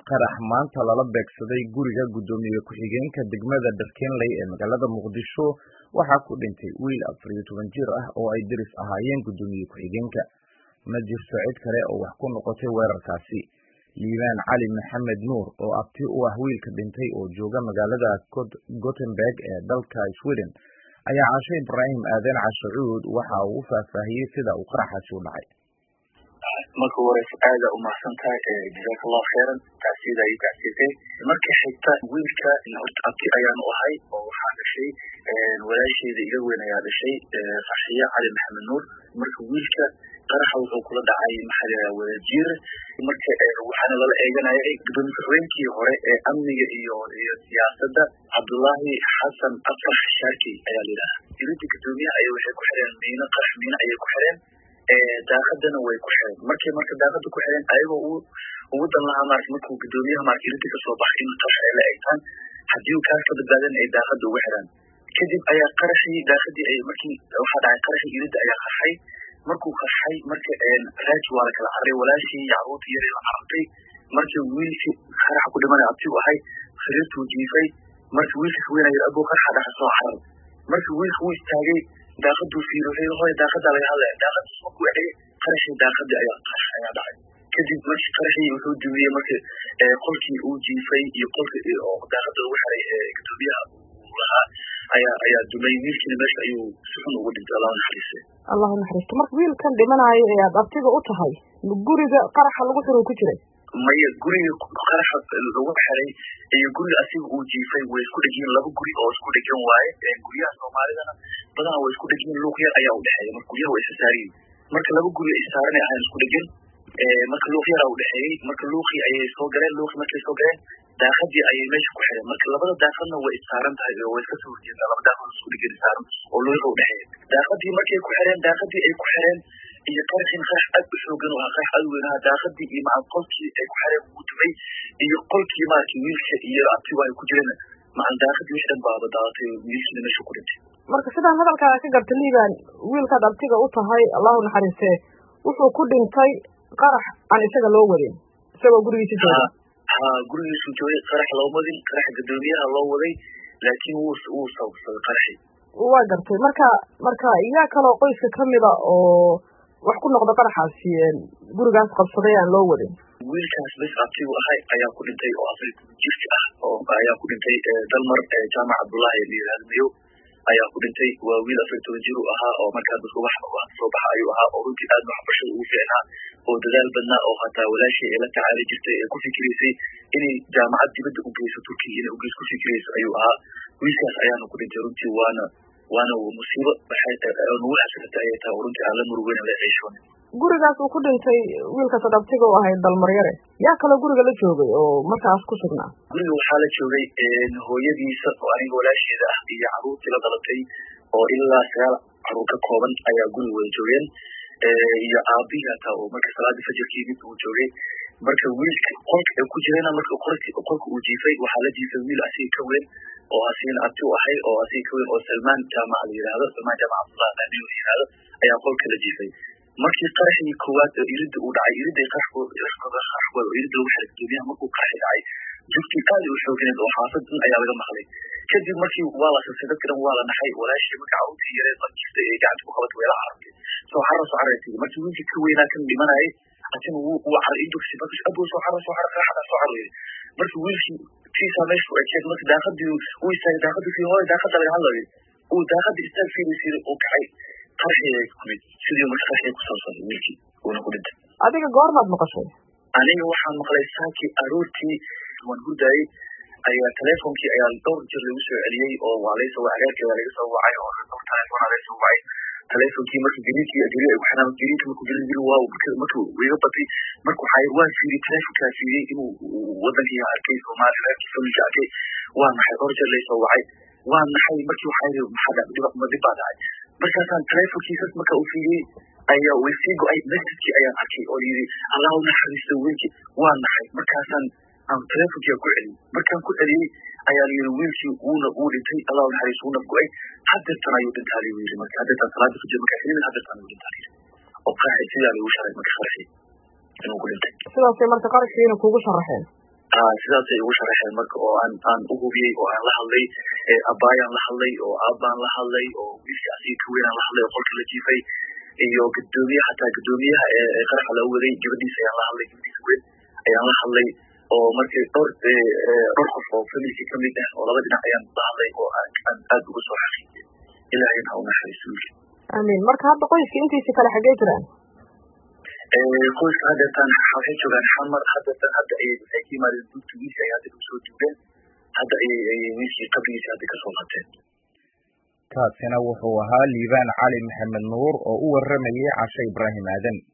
qarax maanta lala beegsaday guriga guddoomiye ku-xigeenka degmada dharkeenley ee magaalada muqdisho waxaa ku dhintay wiil afar iyo toban jir ah oo ay deris ahaayeen guddoomiye ku-xigeenka ma jirto cid kale oo wax ku noqotay weerarkaasi liibaan cali maxamed nuur oo abti u ah wiilka dhintay oo jooga magaalada gothenburg ee dalka sweden ayaa casho ibraahim aadan cashacuud waxa uu u faahfaahiyey sida uu qaraxaasi u dhacay marka hores aada umahadsan tahay jazaaka allahu khayran tacsiida iyo tacsiisay marka xigta wiilka horta abti ayaanu ahay oo waxaa dhashay walaasheeda iga weyn ayaa dhashay farxiye cali maxamed nuur marka wiilka qaraxa wuxuu kula dhacay maxaa wadajiir marka waxaana lala eeganayay gudoomiye ku-xigeenkii hore ee amniga iyo iyo siyaasadda cabdullaahi xasan afar xashaarki ayaa la yidhaha irinta guddoomiyaha ay waxay ku xireen miino qarax miino ayay ku xireen daaqadana way ku xireen markay marka daaqada ku xireen ayagoo u ugu dan lahaa marata markuu guddoomiyaha marata irinta kasoo baxay in qarax ay la eegtaan haddii uu kaas ka badbaadan ay daaqada ugu xiraan kadib ayaa qaraxii daaqadii ay markii waxaa dhacay qaraxii irinta ayaa qarxay markuu qarxay marka raaji waa la kala carray walaashii yacruurta yar la carartay marka wiilkii qaraxa ku dhimanay abti u ahay sariirtuu jiifay marka wiilka weynaya abuu qaraxa dhaxa soo carar marka wiilka wuu istaagay daaqaduu fiirohay hooy daaqadaa laga hadlaya daaqadiis markuu egay qaraxii daaqadii ayaa qarax ayaa dhacay kadib markii qaraxii wuxuu dumiyey marka qolkii uu jiifay iyo qolka daaqada lagu xiray guddoomiyaha uu lahaa ayaa ayaa dumay wiilkiina meesha ayuu si xun ugu dhintay allah naxariise allahu naxariisto marka wiilkan dhimanayo ee aad abtiga u tahay guriga qaraxa lagu xiro ku jiray maya guriga qaraxa lagu xiray iyo guriga asiga uu jiifay way isku dhegyiin laba guri oo isku dhegan waaye guryaha soomaalidana badanaa way isku dhegyiin luuq yar ayaa u dhexeeya marka guryaha way isasaariyin marka laba guri isaaranay ahayn isku dhegan marka luuq yaraa u dhexeeyey marka luuqii ayay soo galeen luuqii markay soo galeen daaqadii ayay meesha ku xireen marka labada daaqadna way issaaran tahay oo way iska soo horjeedaa laba daaqad isku dhegan saaran oo luuqa u dhexeeya daaqadii markay ku xireen daaqadii ay ku xireen iyo qaraxin qarax aad u xoogan oo qarax aad u weynaha daaqadii iyo maca qolkii ay ku xireen uu dumay iyo qolkii maarata wiilka iyo abtigu ay ku jireen macan daaqadii wixii dhan baaba daadatay wiilkiina meesha ku dhintay marka sidaan hadalkaaga ka garta liibaan wiilkaad abtiga u tahay allahu naxariiste wuxuu ku dhintay qarax aan isaga loo wadin isagoo gurigiisa jooga ha gurigiisu joogay qarax loo wadin qarax guddoomiyaha loo waday laakiin wuu wuu sababsaday qaraxii waa gartay marka marka yaa kaloo qoyska kamida oo wax ku noqda qaraxaasi gurigaas qabsaday aan loo wadin wiilkaas bes abtigu ahay ayaa ku dhintay oo afar jirka ah oo ayaa ku dhintay dalmar jaamac cabdullaahi layihahdo ayaa ku dhintay waa wiil afar toban jir u ahaa oo markaa dadka wax soo baxa ayuu ahaa oo runtii aad waxbarashada ugu fiicnaa oo dadaal badnaa oo hataa walaashii ay la tacaali jirtay ee ku fikiraysay inay jaamacad dibadda u geyso turkiya inay ugeys ku fikirayso ayuu ahaa wiilkaas ayaana ku dhintay runtii waana waana musiibo nagu xasrata ayay tahay oo runtii aan la murugeyna la ceeshoon gurigaas uu ku dhintay wiilkaas ad abtiga u ahayd dalmaryare yaa kaloo guriga la joogay oo markaas ku sugnaa guriga waxaa la joogay hooyadiisa oo aniga walaasheeda ah iyo caruurtii la dhalatay oo ilaa sagaal caruur ka kooban ayaa guriga wada joogeen iyo aabihii hataa oo marka salaadii fajirkii mid uu joogay marka wiilka qolka ku jirana marka qolka uu jiifay waxaa la jiifay wiil asiga ka weyn oo asigana abti u ahay oo asiga ka weyn oo salmaan jaamac la yihahdo salmaan jaamac cabdullah amin la yihahdo ayaa qolka la jiifay markii qaraxii koowaad oo iridda uu dhacay iridday qarxkooda oo iridda lagu xiray guddoomiyaha markuu qaraxi dhacay jugtii aad u xoogineed oo xaafad dhan ayaa laga maqlay kadib markii waa la sasay dadka dhan waa la naxay walaashii marka caruurtii yareed la jirtay ee gacanta ku qabatay way la carartay soo xara soo carartay markii wiilkii ka weynaa kan dhimanayay atina wuu wuu caray indugsi marka abuu soo xara soo xara qaraxda soo cararayay marka wiilkii tiisaa meesha ku ekeed marka daaqadii uu istaagay daaqadii fii hooy daaqada laga hadlayay uu daaqadii istaag fiiraysiiray uu kacay qaraxii ay kumid sidii marka qaraxii ku saabsaday wiilkii uuna ku dhintay adiga goormaad maqashay aniga waxaan maqlay saakii aroortii waan hurdaayey ayaa teleefonkii ayaa dhowr jir lagu soo celiyey oo waa laysoo agaarkii waa laga soo wacay oo dhowr telefoon laga soo wacay teleefonkii marka gariinkii gari ay ku xiraan gariinka markuu gari gari waa markuu iga batay marka waxaa waan fiiriyey teleefonkaa fiiriyey inuu wadankii arkay soomaaliya reerkii familka arkay waa naxay dhowr jeer laysoo wacay waa naxay markii waxaa yidhi maxaa dhib baa dhacay markaasaan teleefonkiisas marka uu fiiriyey ayaa way sii go-ay messagekii ayaan arkay oo yidhi allah u naxariisto wiilkii waa naxay markaasaan aan teleefonkia ku celiyey markaan ku celiyey ayaa la yidhi wiilkii wuuna wuu dhintay allah u naxariisto wuuna go-ay hadeertan ayuu dhintaa lagu yidhi marka hadeertan salaada fajir markaa xilimin hadeertan ayuu dhintaa layidhi oo qaraxi sidaa lagu sharay marka qaraxi inuu ku dhintay sidaasay marka qarashkiina kugu sharaxeen sidaasay igu sharaxeen marka oo aan aan u hubiyey oo aan la hadlay abaayaan la hadlay oo aabbaan la hadlay oo wiilkii asiga ka weynaan la hadlay oo qolka la jiifay iyo gudoomiye xataa gudoomiyaha ee qaraxa loo waday gabadhiisa ayaan la hadlay gabadhiisa weyn ayaan la hadlay oo markii dhowr dhowr qof oo familkii kamid ah oo laba dhinac ayaan la hadlay oo aan aad ugu soo xaqiijiyay ilaahayna ha u naxariisto wiilka amiin marka hadda qoyska intiisa kale xaggee jiraan qoyska hadeetaan waxay joogaan xamar hadeetaan hadda ayay waxay ka yimaadeen dugta wiilka ay hadda usoo duubeen hadda ayay ayay wiilkii qabrigiisa hadda kasoo qateen kaasina wuxuu ahaa liibaan cali maxamed nuur oo u waramayay cashe ibraahim aadan